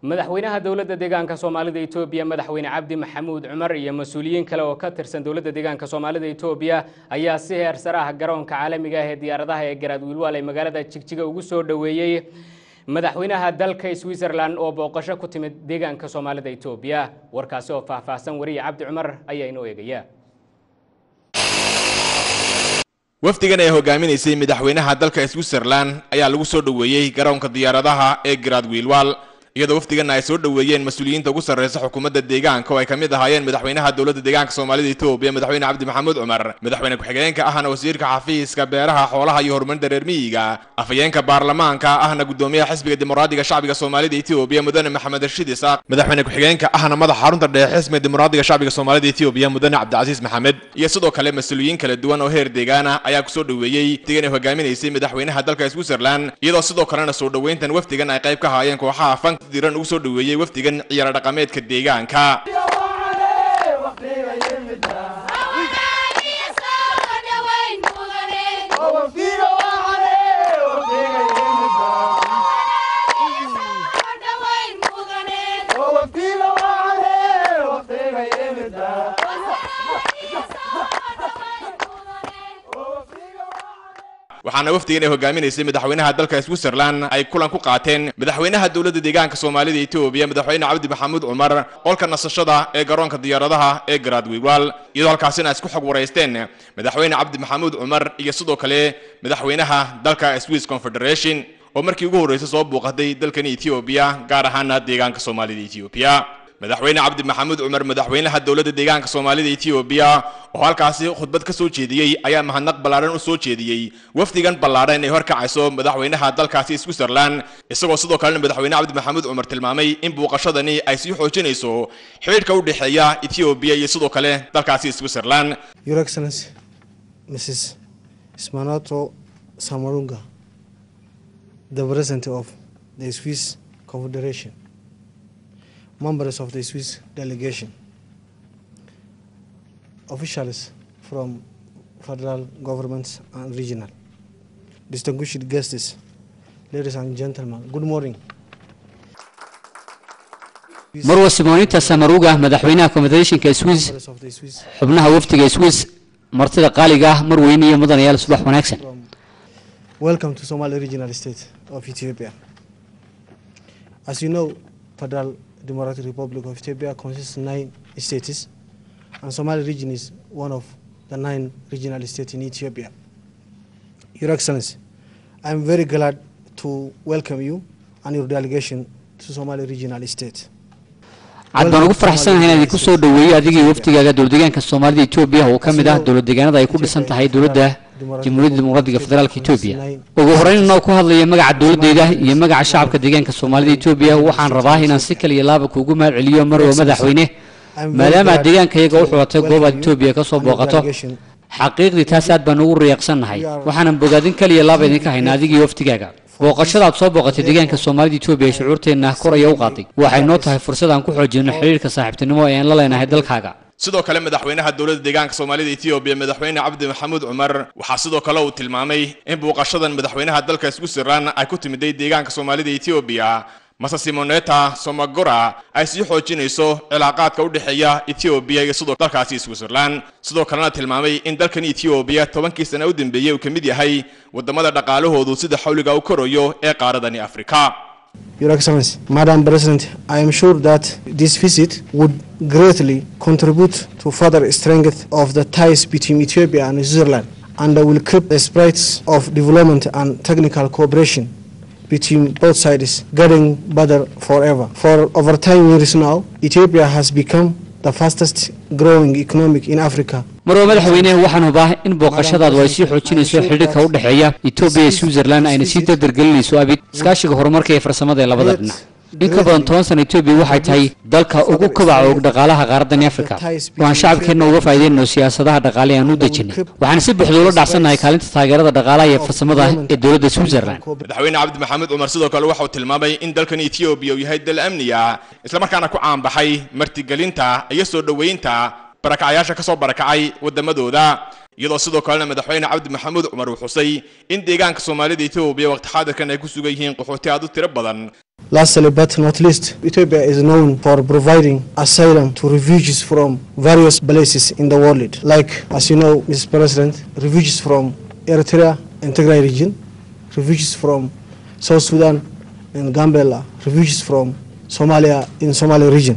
madaxweynaha dowladda deegaanka soomaalida etoobiya madaxweyne cabdi maxamuud cumar iyo mas-uuliyiin kale oo ka tirsan dowladda deegaanka soomaalida etoobiya ayaa si heer sare ah garoonka caalamiga ah ee diyaaradaha ee garaad wiilwaal ee magaalada jigjiga ugu soo dhoweeyey madaxweynaha dalka switzerland oo booqasho ku timid deegaanka soomaalida etoobiya warkaasi oo faahfaahsan wariye cabdi cumar ayaa inoo eegaya wafdigan ee hogaaminaysay madaxweynaha dalka switzerland ayaa lagu soo dhoweeyey garoonka diyaaradaha ee garaad wiilwaal iyadoo wafdiganna ay soo dhoweeyeen mas-uuliyiinta ugu sarreysa xukuumadda deegaanka oo ay ka mid ahaayeen madaxweynaha dowladda deegaanka soomaalida etoobiya madaxweyne cabdi maxamuud cumar madaxweyne ku-xigeenka ahna wasiirka xafiiska beeraha xoolaha iyo horumarinta reer miyiga afhayeenka baarlamaanka ahna gudoomiyaha xisbiga dimuqraadiga shacbiga soomaalida etoobiya mudane maxamed rashiid isaaq madaxweyne ku-xigeenka ahna madaxa xarunta dhexe xisbiga dimuqraadiga shacbiga soomaalida etoobiya mudane cabdicasiis maxamed iyo sidoo kale mas-uuliyiin kala duwan oo heer deegaana ayaa kusoo dhoweeyey wafdigan ee hogaaminaysay madaxweynaha dalka switzerland iyadoo sidoo kalena soo dhoweyntan wafdigan ay qayb ka haayeen kooxaha fank diran ugu soo dhoweeyey wafdigan ciyaaro dhaqameedka deegaanka waxaana wafdigan ay hogaaminaysay madaxweynaha dalka switzerland ay kulan ku qaateen madaxweynaha dowladda deegaanka soomaalida etoobiya madaxweyne cabdi maxamuud cumar qolka nasashada ee garoonka diyaaradaha ee garaad wiilwaal iyadoo halkaasina ay isku xog waraysteen madaxweyne cabdi maxamuud cumar iyo sidoo kale madaxweynaha dalka swiss confederation oo markii ugu horreysay soo buuqatay dalkani etoobiya gaar ahaana deegaanka soomaalida etoobiya madaxweyne cabdi maxamuud cumar madaxweynaha dowladda deegaanka soomaalida etoobiya oo halkaasi khudbad ka soo jeediyey ayaa mahadnaq ballaadhan u soo jeediyey wafdigan ballaadhan ay horkacayso madaxweynaha dalkaasi switzerland isagoo sidoo kalena madaxweyne cabdi maxamuud cumar tilmaamay in buuqashadani ay sii xoojinayso xidhiidhka u dhexeeya etoobiya iyo sidoo kale dalkaasi switzerland Your Excellency, Mrs. Smanato Samarunga, the President of the Swiss Confederation, members of the Swiss delegation, officials from federal governments and regional, distinguished guests, ladies and gentlemen, good morning. marwa simoonita samaruga madaxweynaha confederationka swiss Members of the Swiss xubnaha wafdiga swiss martida qaaliga ah marweyne iyo mudanayaal subax wanaagsan from welcome to Somali regional state of Ethiopia. As you know, Federal Democratic Republic of Ethiopia consists of nine states, and Somali region is one of the nine regional states in Ethiopia. Your Excellency, I am very glad to welcome you and your delegation to Somali regional state. cad baan ugu faraxsanahay inaan idinku soo dhoweeyo adiga iyo wafdigaaga dowladdeegaanka soomaalida etoobiya oo ka mid ah dowladdeegaanada ay ku dhisan tahay dowladda jamhuuriyadda dimuqraadiga federaalka etoobiya ugu horreyn inoo ku hadlaya magaca dowladdeeda iyo magaca shacabka deegaanka soomaalida etoobiya waxaan rabaa inaan si kaliya laaba kuugu mahad celiyo marwa madaxweyne maadaama aad deegaankayaga u xulatay goobaad etoobiya ka soo booqato xaqiiqdii taas aad baan ugu riyaaqsannahay waxaanan bogaadin kaliya laaba idinka haynaa adiga iyo wafdigaaga booqashada aad soo booqatay deegaanka soomaalida etoobiya ee shucuurteenna kor aya u qaaday waxay noo tahay fursad aan ku xoojino xiriirka saaxiibtinimo ee aan la leenahay dalkaaga sidoo kale madaxweynaha dowladda deegaanka soomaalida etoobiya madaxweyne cabdi maxamuud cumar waxaa sidoo kale uu tilmaamay in buuqashadan madaxweynaha dalka switzerland ay ku timiday deegaanka soomaalida etoobiya mase simoneta somagora ay sii xoojinayso cilaaqaadka u dhexeeya etoobiya iyo sidoo dalkaasi switzerland sidoo kalena tilmaamay in dalkan etoobiya tobankii sana u dambeeyey uu ka mid yahay wadamada dhaqaalahoodu sida xawliga u korayo ee qaaradani afrika Your Excellency, Madam President, I am sure that this visit would greatly contribute to further strength of the ties between Ethiopia and Switzerland and will keep the sprites of development and technical cooperation between both sides getting better forever. For over 10 years now, Ethiopia has become the fastest growing economic in Africa marwa madaxweyne waxaan hubaa in booqashadaadu ay sii xoojinayso xidhiirka u dhexeeya etoobiya iyo switzerland ayna sii dardargelinayso abid iskaashiga horumarka iyo farsamada ee labada dhinac in ka badan toban sana etoobiya waxay tahay dalka ugu kobaca og dhaqaalaha qaaradani afrika waxaan shacabkeenna uga faa'iideynayno siyaasadaha dhaqaale aan u dejinay waxaan si buuxda ula dhacsannahay kaalinta taageerada dhaqaalaha iyo farsamada ee dowladda switzerland madaxweyne cabdi maxamuud cumar sidoo kale waxauu tilmaamay in dalkan etoobiya uu yahay dal amniya islamarkaana ku caanbaxay martigelinta iyo soo dhoweynta barakacayaasha ka soo barakacay waddamadooda iyadoo sidoo kalena madaxweyne cabdi maxamuud cumar uu xusay in deegaanka soomaalida etoobiya waqti xaadirkan ay ku sugan yihiin qaxooti aad u tiro badan Lastly, but not least, Ethiopia is known for providing asylum to refugees from various places in the world. Like, as you know, Mr. President, refugees from Eritrea and Tigray region, refugees from South Sudan and Gambela, refugees from Somalia in Somali region.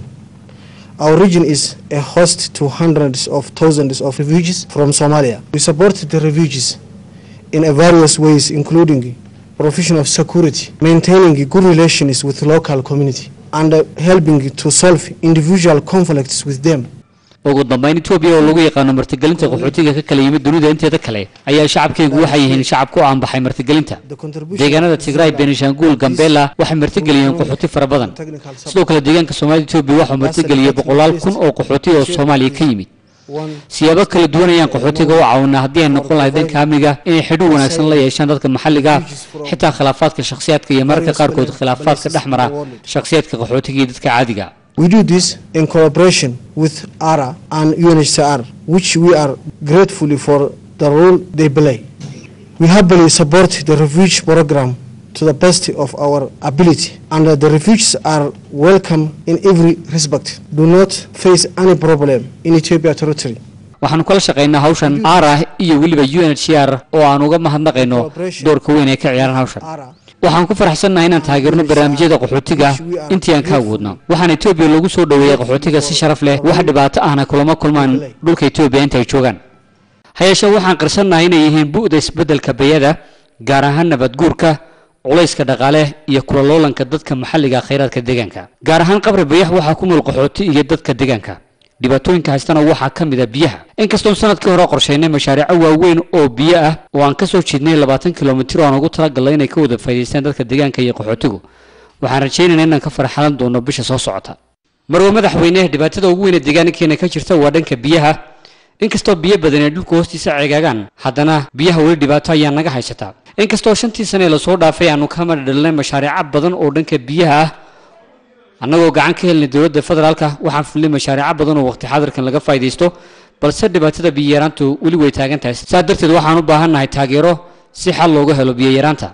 Our region is a host to hundreds of thousands of refugees from Somalia. We support the refugees in a various ways, including provision of security, maintaining good relations with local community, and uh, helping to solve individual conflicts with them. ugu dambeyn etoobiya oo lagu yaqaano martigelinta qaxootiga ka kala yimid dunida inteeda kale ayaa shacabkaygu waxay yihiin shacab ku aanbaxay martigelinta deegaanada tigray benishanguul gambela waxay martigeliyeen qaxooti fara badan sidoo kale deegaanka soomaalida etoobiya waxuu martigeliyey boqolaal kun oo qaxooti oo soomaaliya ka yimid siyaabo kala duwan ayaan qaxootiga u caawinaa haddii ay noqon lahayd dhanka amniga inay xidho wanaagsan la yeeshaan dadka maxalliga ah xitaa khilaafaadka shakhsiyaadka iyo mararka qaarkood khilaafaadka dhex mara shakhsiyaadka qaxootiga iyo dadka caadiga We do this in cooperation with ARA and UNHCR, which we are grateful for the role they play. We happily support the refugee program to the best of our ability, and the refugees are welcome in every respect. Do not face any problem in Ethiopia territory. waxaanu kala shaqaynaa hawshan aarah iyo weliba u n h r oo aan uga mahadnaqayno doorka weyn ee ka ciyaaran hawshan waxaan ku faraxsannahay inaan taageerno barnaamijyada qaxootiga intii aan ka awoodno waxaana etoobiya lagu soo dhoweeyey qaxootiga si sharaf leh wax dhibaato ahna kulama kulmaan dhulka etoobiya inta ay joogaan hayeeshee waxaan qarsannahay inay yihiin bu'da isbeddelka bayada gaar ahaan nabadguurka culayska dhaqaale iyo kulaloolanka dadka maxalliga khayraadka deegaanka gaar ahaan qabri bayax waxaa ku nool qaxooti iyo dadka deegaanka dhibaatooyinka haystana waxaa ka mid a biyaha inkastoon sanadkii hore qorshaynay mashaariico waaweyn oo biyo ah oo aan ka soo jeednay labaatan kilomitir oo aan ugu talagalnay inay ka wada faa'iidaystaan dadka deegaanka iyo qaxootigu waxaan rajaynaynaa inaan ka farxalan doono bisha soo socota marwa madaxweyne dhibaatada ugu weyn ee deegaankeena ka jirta waa dhanka biyaha inkastoo biyo badan ay dhulka hoostiisa ceegaagaan haddana biyaha weli dhibaato ayaa naga haysataa inkastoo shantii sane ee lasoo dhaafay aanu ka madhadhalinay mashaariico badan oo dhanka biyaha ah annagoo gacan ka helnay dowladda federaalka waxaan fulnay mashaariico badan oo waqti xadirkan laga faa'iidaysto balse dhibaatada biyayaraantu weli way taagan tahay saa darteed waxaan u baahannahay taageero si xal looga helo biyayaraanta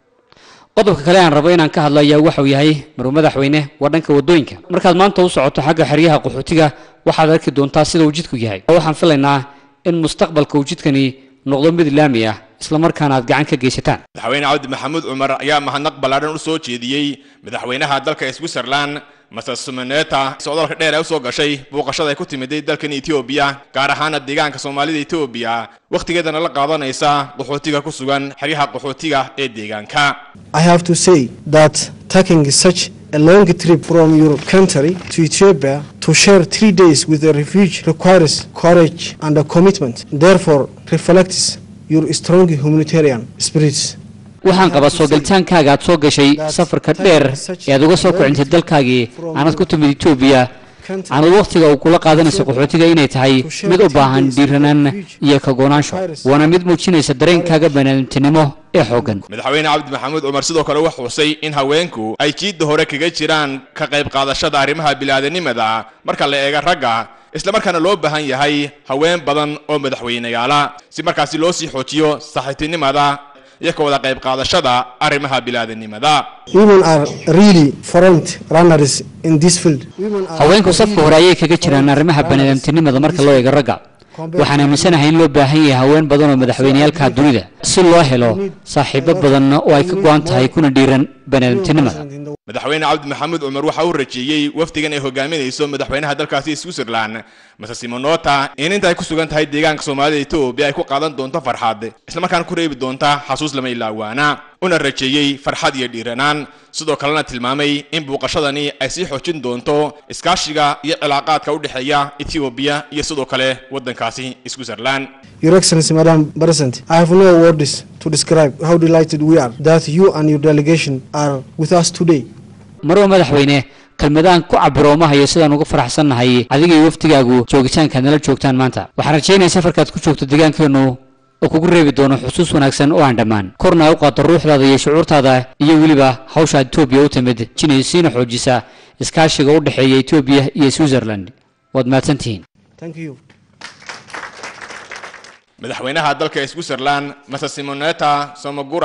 qodobka kale aan rabo inaan ka hadlo ayaa waxau yahay marw madaxweyne waa dhanka wadooyinka markaad maanta u socoto xagga xeryaha qaxootiga waxaad arki doontaa sida uu jidku yahay waxaan filaynaa in mustaqbalka uu jidkani noqdo mid laami ah islamarkaana aad gacan ka geysataan madaxweyne cabdi maxamuud cumar ayaa mahadnaq ballaadhan u soo jeediyey madaxweynaha dalka switzerland master sumeneta socdaalka dheer ee usoo gashay booqashada ay ku timiday dalkan etoobiya gaar ahaana deegaanka soomaalida etoobiya wakhtigeedana la qaadanaysa qaxootiga ku sugan xeryaha qaxootiga ee deegaanka I have to say that taking such a long trip from your country to Ethiopia to share three days with a refugee requires courage and a commitment. Therefore, reflects your strong humanitarian spirit. waxaan qabaa soo gelitaankaaga aad soo gashay safarka dheer ee aad uga soo kicintay dalkaagii aanad ku timid etoobiya aanad wakhtiga uu kula qaadanayso qaxootiga inay tahay mid u baahan dhiiranaan iyo kagoonaansho waana mid muujinaysa dareenkaaga banaadamtinimo ee xooggan madaxweyne cabdi maxamuud cumar sidoo kale wuxuu xusay in haweenku ay jiidda hore kaga jiraan ka qayb qaadashada arrimaha bilaadanimada marka la eega ragga islamarkaana loo baahan yahay haween badan oo madaxweyneyaala si markaasi loo sii xoojiyo saaxiibtinimada iyo ka wada qayb qaadashada arrimaha bilaadanimada Women are really front runners in this field. Women are haweenku safka hore ayay kaga jiraan arrimaha baniaadamtinimada marka loo eego ragga waxaan aaminsanahay in loo baahan yahay haween badan oo madaxweyneyaalka dunida si loo helo saaxiibo badan oo ay ka go-an tahay kuna dhiiran baniaadamtinimada madaxweyne cabdi maxamuud cumar waxa uu rajeeyey wafdigan ay hogaaminayso madaxweynaha dalkaasi switzerland mase simonota in inta ay ku sugan tahay deegaanka soomaalida etoobiya ay ku qaadan doonto farxad islamarkaana ku reebi doonta xasuus lama ilaawaana una rajeeyey farxad iyo dhiiranaan sidoo kalena tilmaamay in buuqashadani ay sii xoojin doonto iskaashiga iyo cilaaqaadka u dhexeeya etoobiya iyo sidoo kale waddankaasi switzerland Your Excellency, Madam President, I have no words to describe how delighted we are that you and your delegation are with us today. marwa madaxweyne kelmadaan ku cabiro ma hayo sidaan uga faraxsannahay adiga iyo waftigaagu joogitaankaad nala joogtaan maanta waxaan rajaynaya safarkaad ku joogto deegaankeennu oo kugu reebi doono xusuus wanaagsan oo aan dhammaan korna ay u qaado ruuxdaada iyo shucuurtaada iyo weliba hawsha etoobiya u timid jinaysiina xoojisa iskaashiga u dhexeeya etoobiya iyo switzerland waad mahadsantihiin Thank you. madaxweynaha dalka switzerland mase simoneta somogura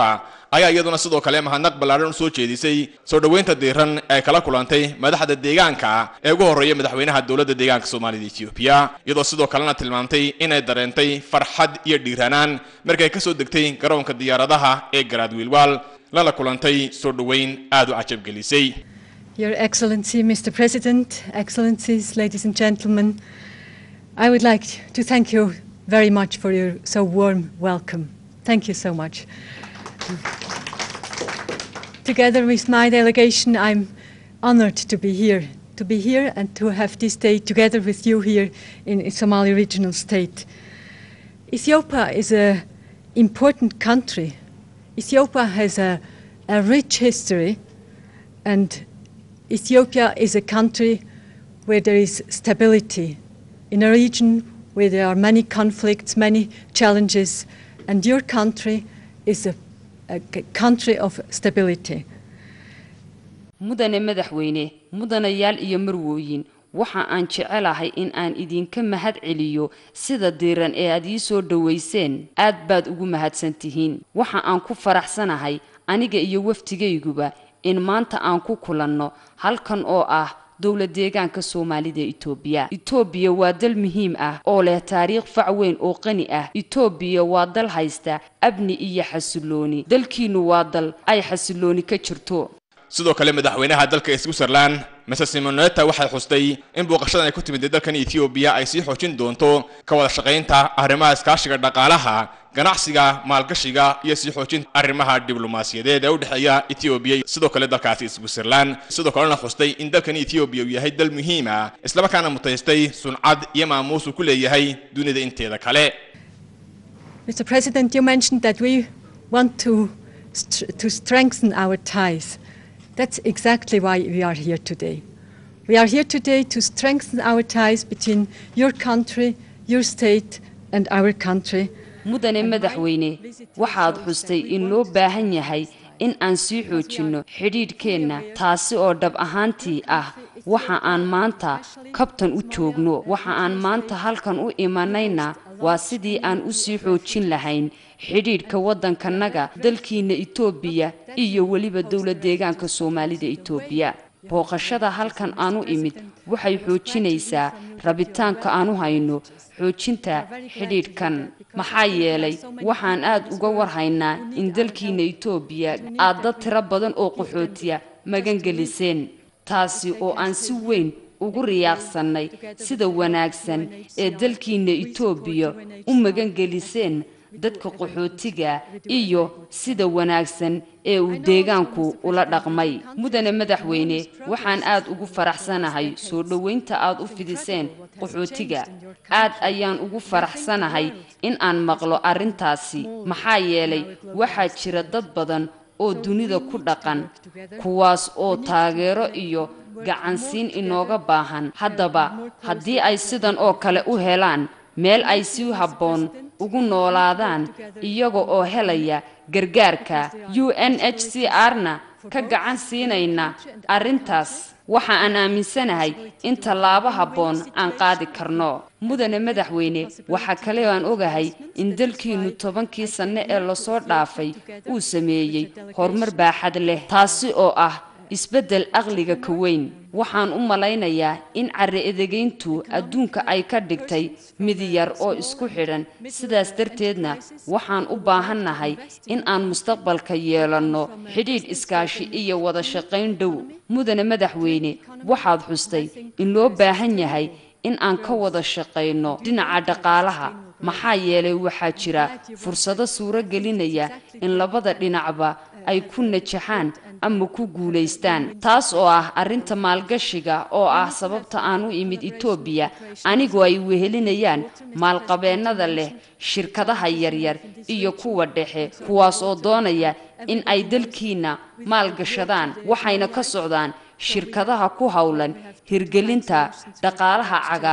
ayaa iyaduna sidoo kale mahadnaq ballaadhan u soo jeedisay soo dhoweynta diiran ee kala kulantay madaxda deegaanka ee ugu horreeya madaxweynaha dowladda deegaanka soomaalida etoobiya iyadoo sidoo kalena tilmaamtay inay dareentay farxad iyo dhiiranaan markay ka soo degtay garoonka diyaaradaha ee garaadwiilwaal lala kulantay soo dhoweyn aad u cajabgelisay Your Excellency, Mr. President, Excellencies, ladies and gentlemen, I would like to thank you very much for your so warm welcome. Thank you so much. Together with my delegation, I'm honored to be here, to be here and to have this day together with you here in Somali Regional State. Ethiopia is an important country. Ethiopia has a, a rich history and Ethiopia is a country where there is stability in a region where there are many conflicts, many challenges, and your country is a, a country of stability. mudane madaxweyne mudanayaal iyo marwooyin waxa aan jecelahay in aan idinka mahad celiyo sida diiran ee aad ii soo dhowayseen aad baad ugu mahadsan tihiin waxa aan ku faraxsanahay aniga iyo wafdigayguba in maanta aan ku kulanno halkan oo ah dowla deegaanka soomaalida etoobiya etoobiya waa dal muhiim ah oo leh taariikh fac weyn oo qani ah etoobiya waa dal haysta abni iyo xasilooni dalkiinnu waa dal ay xasilooni ka jirto sidoo kale madaxweynaha dalka switzerland mase simoneta waxay xustay in booqashadan ay ku timid dalkan etoobiya ay sii xoojin doonto ka wada shaqaynta arrimaha iskaashiga dhaqaalaha ganacsiga maalgashiga iyo sii xoojinta arrimaha diblomaasiyadeed ee u dhexeeya etoobiya sidoo kale dalkaasi switzerland sidoo kalena xustay in dalkan etoobiya uu yahay dal muhiim ah islamarkaana mutaystay suncad iyo maamuus uu ku leeyahay dunida inteeda kale Mr. President, you mentioned that we want to, st- to strengthen our ties. That's exactly why we are here today. We are here today to strengthen our ties between your country, your state, and our country. mudane madaxweyne waxaad xustay in loo baahan yahay in aan sii xoojinno xidhiidhkeenna taasi oo dhab ahaantii ah waxa aan maanta kabtan u joogno waxa aan maanta halkan u imanayna waa sidii aan u sii xoojin lahayn xidhiidhka waddankanaga dalkiinna etoobiya iyo weliba dowla deegaanka soomaalida etoobiya booqashada halkan aan u imid waxay xoojinaysaa rabitaanka aan u hayno xoojinta xidhiidhkan maxaa yeelay waxaan aad uga warhaynaa in dalkiinna etoobiya aad dad tiro badan oo qaxootiya magangeliseen taasi oo aan si weyn ugu riyaaqsannay sida wanaagsan ee dalkiinna etoobiya u magangeliseen dadka qaxootiga iyo sida wanaagsan ee uu deegaanku ula dhaqmay mudane madaxweyne waxaan aad ugu faraxsanahay soo dhoweynta aad u fidiseen qaxootiga aad ayaan ugu faraxsanahay in aan maqlo arrintaasi maxaa yeelay waxaa jira dad badan oo dunida ku dhaqan kuwaas oo taageero iyo gacansiin inooga baahan haddaba haddii ay sidan oo kale u helaan meel ay si habboon ugu noolaadaan iyaga oo helaya gargaarka u n h c r-na ka gacan siinayna arrintaas waxa aan aaminsanahay in tallaabo habboon aan qaadi karno mudane madaxweyne waxaa kale oo aan ogahay in dalkiinnu tobankii sanno ee lasoo dhaafay uu sameeyey horumar baaxad leh taasi oo ah isbeddel aqliga ka weyn waxaan u malaynayaa in carri edegayntu adduunka ay ka dhigtay mid yar oo isku xidhan sidaas darteedna waxaan u baahannahay in aan mustaqbalka yeelanno xidhiidh iskaashi iyo wada shaqayn dhow mudane madaxweyne waxaad xustay in loo baahan yahay in aan ka wada shaqayno dhinaca dhaqaalaha maxaa yeelay waxaa jira fursado suuro gelinaya in labada dhinacba ay ku najaxaan ama ku guulaystaan taas oo ah arrinta maalgashiga oo ah sababta aan u imid etoobiya anigoo ay wehelinayaan maalqabeennada leh shirkadaha yaryar iyo kuwa dhexe kuwaas oo doonaya in ay dalkiinna maalgashadaan waxayna ka socdaan shirkadaha ku howlan hirgelinta dhaqaalaha cagaaran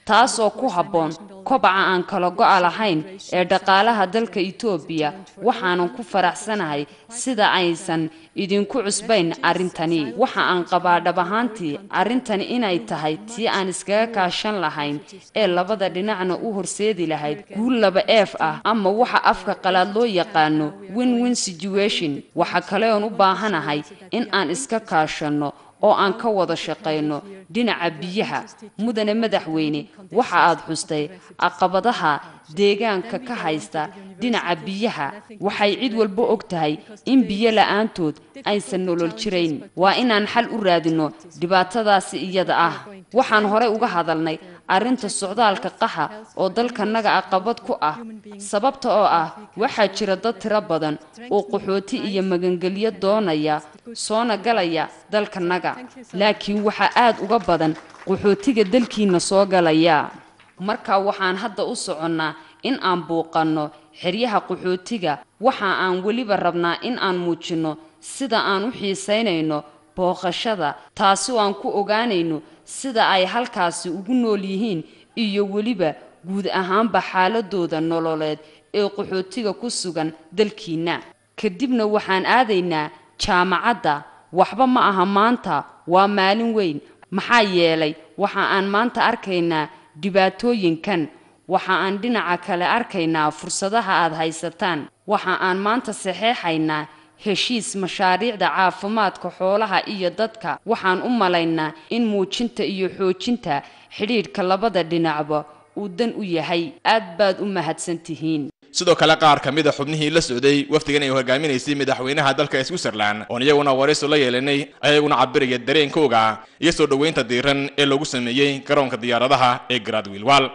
taasoo ku habboon kobaca aan kala go'a lahayn ee dhaqaalaha dalka etoobiya waxaanan ku faraxsanahay sida aysan idinku cusbayn arrintani waxa aan qabaa dhab ahaantii arrintani inay tahay tii aan iskaga kaashan lahayn ee labada dhinacna u horseedi lahayd guul laba eef ah ama waxa afka qalaad loo yaqaano win win situation waxa kale oon u baahanahay in aan iska kaashanno oo aan ka wada shaqayno dhinaca biyaha mudane madaxweyne waxa aad xustay caqabadaha deegaanka ka haysta dhinaca biyaha waxay cid walba og tahay in biyo la'aantood aysan nolol jirayn waa inaan xal u raadinno dhibaatadaasi iyada ah waxaan horey uga hadalnay arrinta socdaalka qaxa oo dalkanaga caqabad ku ah sababta oo ah waxaa jira dad tiro badan oo qaxooti iyo magangelyo doonaya soona galaya dalkanaga laakiin waxaa aad uga badan qaxootiga dalkiina soo galaya marka waxaan hadda u soconnaa in aan buuqanno xeryaha qaxootiga waxa aan weliba rabnaa in aan muujinno sida aan u xiisaynayno booqashada taasi oo aan ku ogaanayno sida ay halkaasi ugu nool yihiin iyo weliba guud ahaanba xaaladooda nololeed ee qaxootiga ku sugan dalkiinna kadibna waxaan aadaynaa jaamacadda waxba ma aha maanta waa maalin weyn maxaa yeelay waxa aan maanta arkaynaa dhibaatooyinkan waxa aan dhinaca kale arkaynaa fursadaha aad haysataan waxa aan maanta saxeexaynaa heshiis mashaariicda caafimaadka xoolaha iyo dadka waxaan u malaynaa in muujinta iyo xoojinta xidhiidhka labada dhinacba uu dan u yahay aad baad u mahadsan tihiin sidoo kale qaar ka mid a xubnihii la socday wafdigan ay hogaaminaysay madaxweynaha dalka switzerland oon iyaguna warayso la yeelanay ayaguna cabiraya dareenkooga iyo soo dhoweynta diiran ee lagu sameeyey garoonka diyaaradaha ee gradwilwal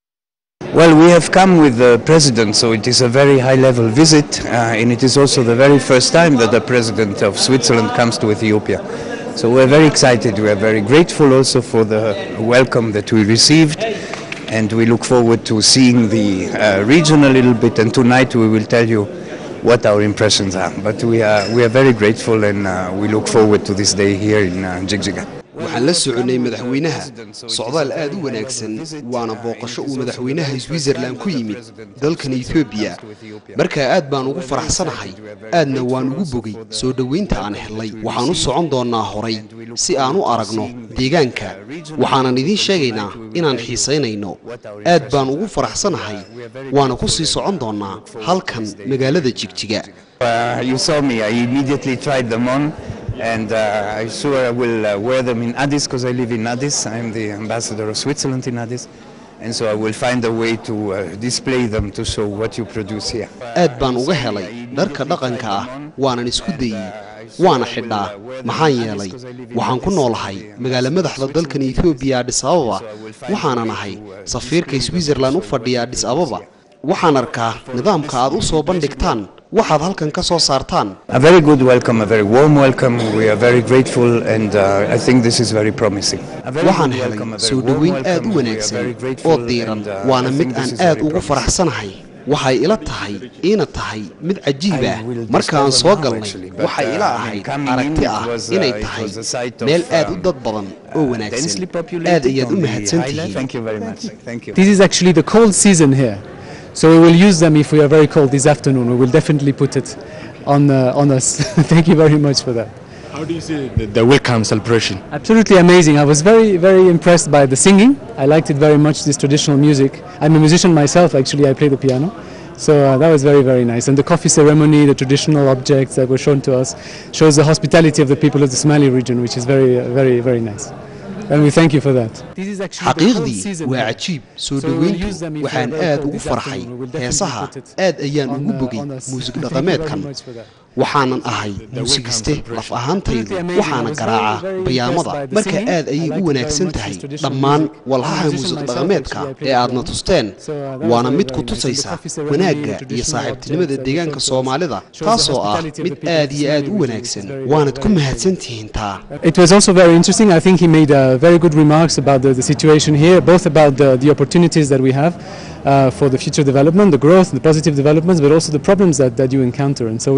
Well, we have come with the president, so it is a very high level visit, uh, and it is also the very first time that the president of Switzerland comes to Ethiopia. So we're very excited, we are very grateful also for the welcome that we received, and we look forward to seeing the uh, region a little bit, and tonight we will tell you what our impressions are. But we are, we are very grateful, and uh, we look forward to this day here in uh, Jigjiga. waxaan la soconay madaxweynaha socdaal aad u wanaagsan waana booqasho uu madaxweynaha switzerland ku yimid dalkan etoobiya markaa aad baan ugu faraxsanahay aadna waan ugu bogay soo dhoweynta aan helay waxaan u socon doonnaa horay si aan u aragno deegaanka waxaanan idiin sheegaynaa inaan xiisaynayno aad baan ugu faraxsanahay waana ku sii socon doonnaa halkan magaalada jigjiga and uh, I sure I will uh, wear them in Addis because I live in Addis. I'm the ambassador of Switzerland in Addis. And so I will find a way to uh, display them to show what you produce here. aad baan uga helay dharka dhaqanka ah waanan isku dayey waana xidhaa maxaa yeelay waxaan ku noolahay magaalo madaxda dalkan etoobiya adhis ababa waxaanan ahay safiirka switzerland u fadhiya adhis ababa waxaan arkaa nidaamka aad u soo bandhigtaan waxaad halkan ka soo saartaan A very good welcome, a very warm welcome. We are very grateful, and uh, I think this is very promising. A very waxaan good helay welcome, a very soo warm dhoweyn welcome. aad u We are wanaagsan very oo grateful, diiran and, uh, waana I mid think aan this is aad very ugu promising. faraxsanahay waxay ila tahay iina tahay mid cajiib ah I will marka aan discover soo now, galnay actually, but, waxay uh, ila I mean, ahayd coming in, aragti it ah was, uh, inay it tahay was a site of, meel aad u um, dad badan oo wanaagsan densely aad populated ayaad u on the mahadsan highland. tihiin Thank you very much. Thank you. This is actually the cold season here. So we will use them if we are very cold this afternoon. We will definitely put it on, uh, on us. Thank you very much for that. How do you see the, the welcome celebration? Absolutely amazing. I was very, very impressed by the singing. I liked it very much, this traditional music. I'm a musician myself, actually, I play the piano. So uh, that was very, very nice. And the coffee ceremony, the traditional objects that were shown to us, shows the hospitality of the people of the Somali region, which is very, uh, very, very nice. And we thank you for that. This is actually the cold xaqiiqdii season waa here. cajiib soo So we will dhoweyntu use them if we waxaan are very aad cold ugu this farxay afternoon. We will definitely heesaha put it aad ayaan on, ugu uh, bogay on us. muusig Thank you dhaqameedkan very much for that. waxaanan ahay muusigiste laf ahaantaydu waxaana garaacaa bayaamada marka aad ayay u wanaagsan tahay dhammaan walhaha muusig dhaqameedka ee aadna tusteen waana mid ku tusaysa wanaagga iyo saaxiibtinimada deegaanka soomaalida taasoo ah mid aad iyo aad u wanaagsan waanad ku mahadsan tihiin taa It was also very interesting. I think he made uh, very good remarks about the, the situation here, both about the, the opportunities that we have uh, for the future development, the growth, the positive developments, but also the problems that, that you encounter. And so we, uh, we were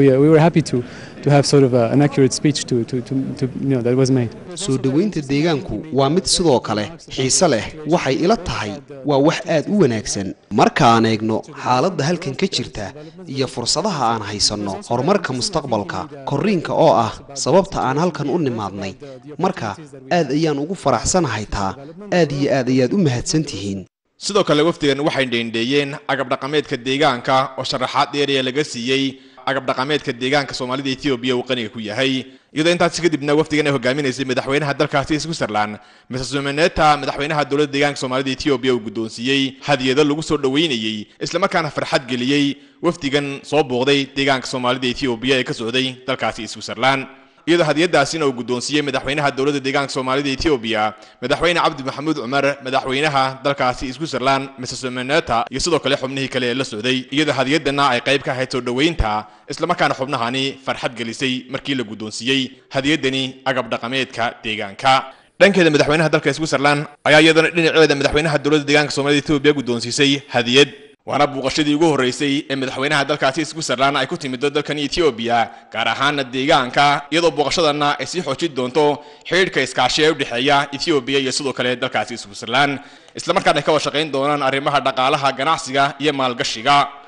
happy to, to have sort of a, an accurate speech to, to, to, to, you know, that was made. soo dhoweynta deegaanku waa mid sidoo kale xiise leh waxay ila tahay waa wax aad u wanaagsan marka aan eegno xaaladda halkan ka jirta iyo fursadaha aan haysanno horumarka mustaqbalka korriinka oo ah sababta aan halkan u nimaadnay marka aad ayaan ugu faraxsanahay taa aad iyo aad ayaad u mahadsan tihiin sidoo kale wafdigan waxay dheendheeyeen agab dhaqameedka deegaanka oo sharaxaad dheeriya laga siiyey agab dhaqameedka deegaanka soomaalida etoobiya uu qaniga ku yahay iyadoo intaasi kadibna wafdigan ay hogaaminaysay madaxweynaha dalkaasi switzerland mrs sumeneta madaxweynaha dowladda deegaanka soomaalida etoobiya uu guddoonsiiyey hadiyado lagu soo dhoweynayey islamarkaana farxad geliyey wafdigan soo booqday deegaanka soomaalida etoobiya ee ka socday dalkaasi switzerland iyadoo hadiyadaasina uu guddoonsiiyey madaxweynaha dowladda deegaanka soomaalida etoobiya madaxweyne cabdi maxamuud cumar madaxweynaha dalkaasi switzerland mrs meneta iyo sidoo kale xubnihii kale ee la socday iyadoo hadiyadana ay qayb ka ahayd soo dhoweynta islamarkaana xubnahani farxad gelisay markii la guddoonsiiyey hadiyadani agab dhaqameedka deegaanka dhankeeda madaxweynaha dalka switzerland ayaa iyadana dhinaceeda madaxweynaha dowladda deegaanka soomaalida etoobiya guddoonsiisay hadiyad waana buuqashadii ugu horreysay ee madaxweynaha dalkaasi switzerland ay ku timido dalkan etoobiya gaar ahaana deegaanka iyadoo buuqashadana ay sii xoojin doonto xidhiidhka iskaashi ee u dhexeeya etoobiya iyo sidoo kale dalkaasi switzerland islamarkaana ay ka wada shaqayn doonaan arrimaha dhaqaalaha ganacsiga iyo maalgashiga